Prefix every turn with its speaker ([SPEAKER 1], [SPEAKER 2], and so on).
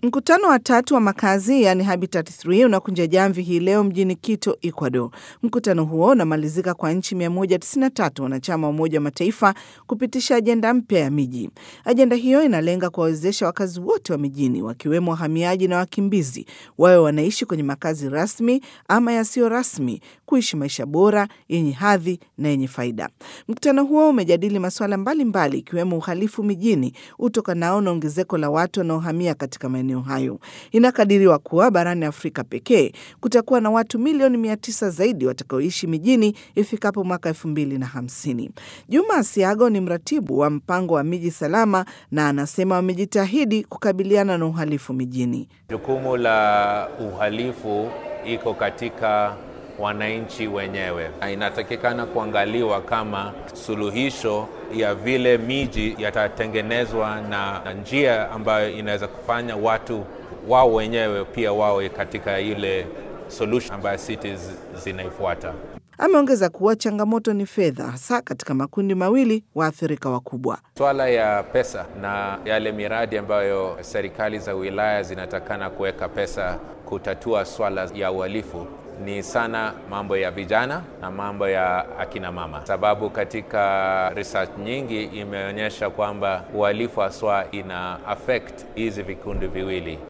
[SPEAKER 1] Mkutano wa tatu wa makazi yani Habitat 3 unakunja jamvi hii leo mjini Quito, Ecuador. Mkutano huo unamalizika kwa nchi 193 wanachama wa Umoja wa Mataifa kupitisha ajenda mpya ya miji. Ajenda hiyo inalenga kuwawezesha wakazi wote wa mijini, wakiwemo wahamiaji na wakimbizi, wawe wanaishi kwenye makazi rasmi ama yasiyo rasmi, kuishi maisha bora yenye hadhi na yenye faida. Mkutano huo umejadili masuala mbalimbali ikiwemo uhalifu mijini utokanao na ongezeko la watu wanaohamia katika maeneo hayo. Inakadiriwa kuwa barani Afrika pekee kutakuwa na watu milioni mia tisa zaidi watakaoishi mijini ifikapo mwaka elfu mbili na hamsini. Juma Asiago ni mratibu wa mpango wa miji salama na anasema wamejitahidi kukabiliana na uhalifu mijini.
[SPEAKER 2] Jukumu la uhalifu iko katika wananchi wenyewe. Inatakikana kuangaliwa kama suluhisho ya vile miji yatatengenezwa na, na njia ambayo inaweza kufanya watu wao wenyewe pia wawe katika ile solution ambayo cities zinaifuata.
[SPEAKER 1] Ameongeza kuwa changamoto ni fedha, hasa katika makundi mawili waathirika wakubwa.
[SPEAKER 2] Swala ya pesa na yale miradi ambayo serikali za wilaya zinatakana kuweka pesa kutatua swala ya uhalifu ni sana mambo ya vijana na mambo ya akina mama, sababu katika research nyingi imeonyesha kwamba uhalifu haswa ina affect hizi vikundi viwili.